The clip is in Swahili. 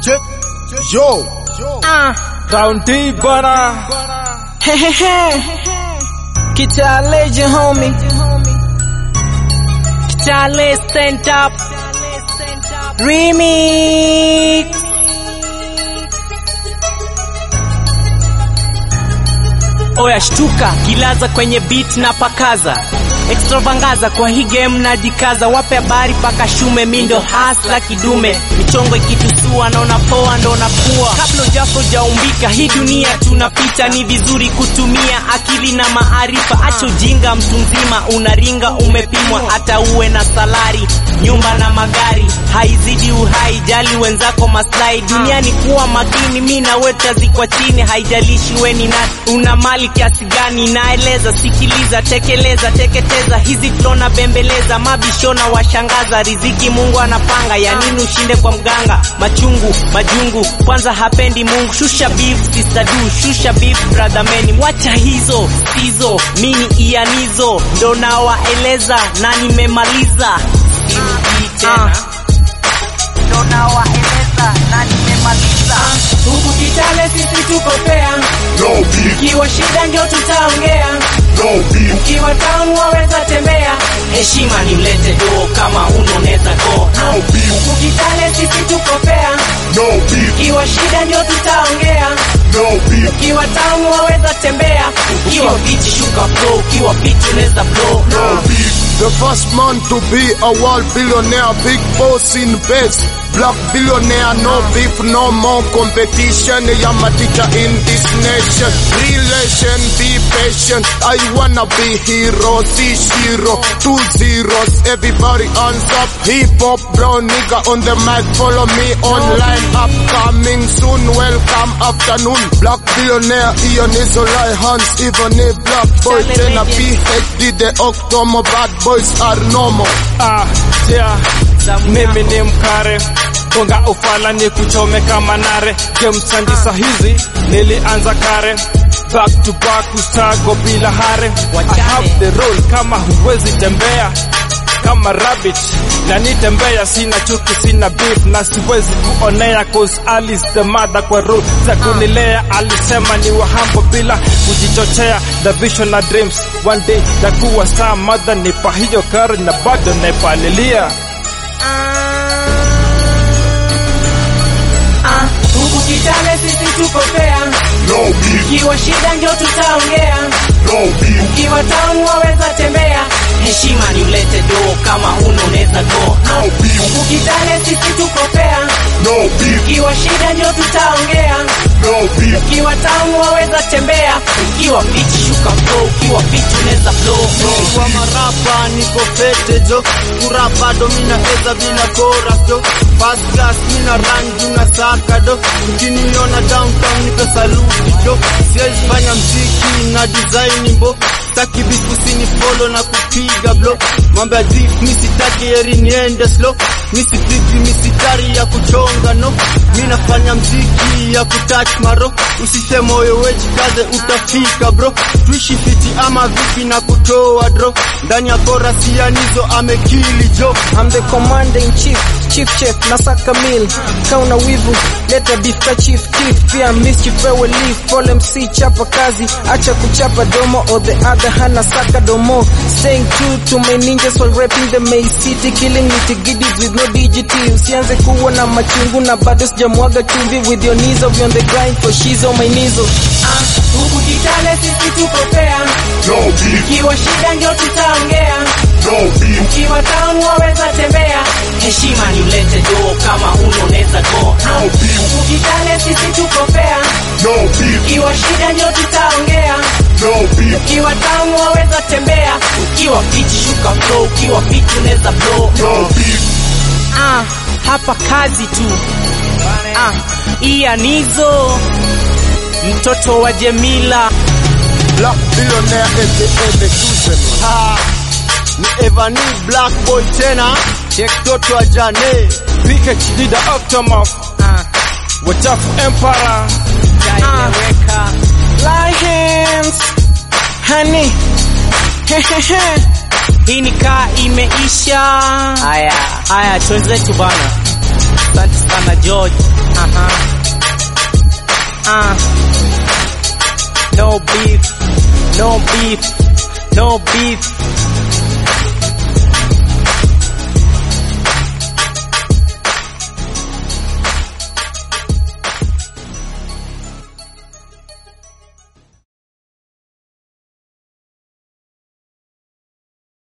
Yo, Ah, County bana hehehe. Kitale homie. Kitale stand up. Remix. Oya shtuka, kilaza kwenye beat na pakaza extravaganza kwa hii game najikaza, wape habari paka shume, mindo hasla kidume, michongo ikitusua, naona poa ndo napua. Kabla ujafo jaumbika, hii dunia tunapita, ni vizuri kutumia akili na maarifa. Acha ujinga, mtu mzima unaringa, umepimwa, hata uwe na salari, nyumba na magari, haizidi uhai, jali wenzako maslahi. Duniani kuwa makini, mi na wewe tutazikwa chini, haijalishi we ni nani, una mali kiasi gani, naeleza, sikiliza, tekeleza, teketeza hizi flona bembeleza, mabishona washangaza, riziki Mungu anapanga, ya nini ushinde kwa mganga? Machungu majungu, kwanza hapendi Mungu. Shusha beef sister du, shusha beef brother meni, wacha hizo hizo, mini ianizo ndo nawaeleza na nimemaliza, sirudii tena ndo nawaeleza na nimemaliza. Huku Kitale sisi tuko fair, no beef, ikiwa shida ndio tutaongea no beef, ukiwa town waweza tembea, heshima ni mlete do kama unoneza go. no beef, Huku Kitale sisi tuko fair, no beef, ukiwa shida ndio tutaongea. no beef, Ukiwa town waweza tembea, ukiwa bichi shuka flow, ukiwa bichi unaweza blow. no beef. The first man to be a world billionaire, big boss in base. Black billionaire, no beef, no more competition. I'm a teacher in this nation. Relation, be patient. I wanna be hero, see zero, two zeros. Everybody hands up. Hip hop, brown nigga on the mic. Follow me online. Upcoming soon. Welcome afternoon. Black billionaire, Ian is all I hands. Even a black boy, then a PhD. The Octomo bad boys are normal. ah, yeah. Mimi ni mkare gonga ufala ni kuchome kama nare gemsandisa hizi nilianza kare back to back ustago bila hare I have the role kama huwezi tembea kama rabbit na nitembea sina chuki sina beef na siwezi kuonea cause Alice the mother kwa rule za kunilea alisema ni wahambo bila kujichochea the vision na dreams one day takuwa star mother nipa hiyo kari na bado naipalilia Ah, Huku Kitale sisi tuko fair, No beef, ukiwa shida ndio tutaongea. no beef, Ukiwa town waweza tembea, heshima ni ulete do kama unoneza go. no beef, Huku Kitale sisi tuko fair, no beef, ukiwa shida ndio tutaongea. no beef, Ukiwa town waweza tembea, ukiwa bichi shuka flow, ukiwa bichi unaweza blow. kwa marapa niko fete jo kurapa do mina eza bila chorus jo first class mina rangi na saka do ukiniona downtown niko saluti jo siwezi fanya mziki na design mbo sitaki bifu sini follow na kupiga blo mambo ya drip mi sitaki heri niende slow mi sipigi misitari ya kuchonga no mi nafanya mziki ya kutouch maro usishe moyo wejikaze utafika bro tuishi fiti ama vipi na kutoa dro ndani ya korasi ya nizo amekili jo I'm the commander in chief, chief chef, nasaka meal. Kauna wivu, leta beef ka chief chief. Pia mischief wewe leaf, Paul MC chapa kazi, acha kuchapa domo or the other hana saka domo. Staying true to my ninjas while rapping the May City, killing nitty-gritties with no DGT. Usianze kuwa na machungu na bado sijamwaga chumvi with your knees of on the grind for she's on my knees. Ah, Huku Kitale sisi tuko fair, no beef, ukiwa shida ndio tutaongea. no beef, Ukiwa town waweza tembea, heshima ni ulete do kama unoneza go. no beef, Huku Kitale sisi tuko fair, no beef, ukiwa shida ndio tutaongea. no beef, Ukiwa town waweza tembea, ukiwa bichi shuka flow, ukiwa bichi unaweza blow. no beef, Ah, hapa kazi tu. Ah, Ianizo mtoto wa Jemila Black billionaire aka the chosen one. ha ni Evani Black Boy tena check toto wa Jane PhD the Octomorph ah, wachafu empara jaeleweka Lie hands, honey. Hehehe. hii ni kaa imeisha. Haya haya, twenzetu bana. asante sana George. Aha. Ah. No beef, no beef, no beef.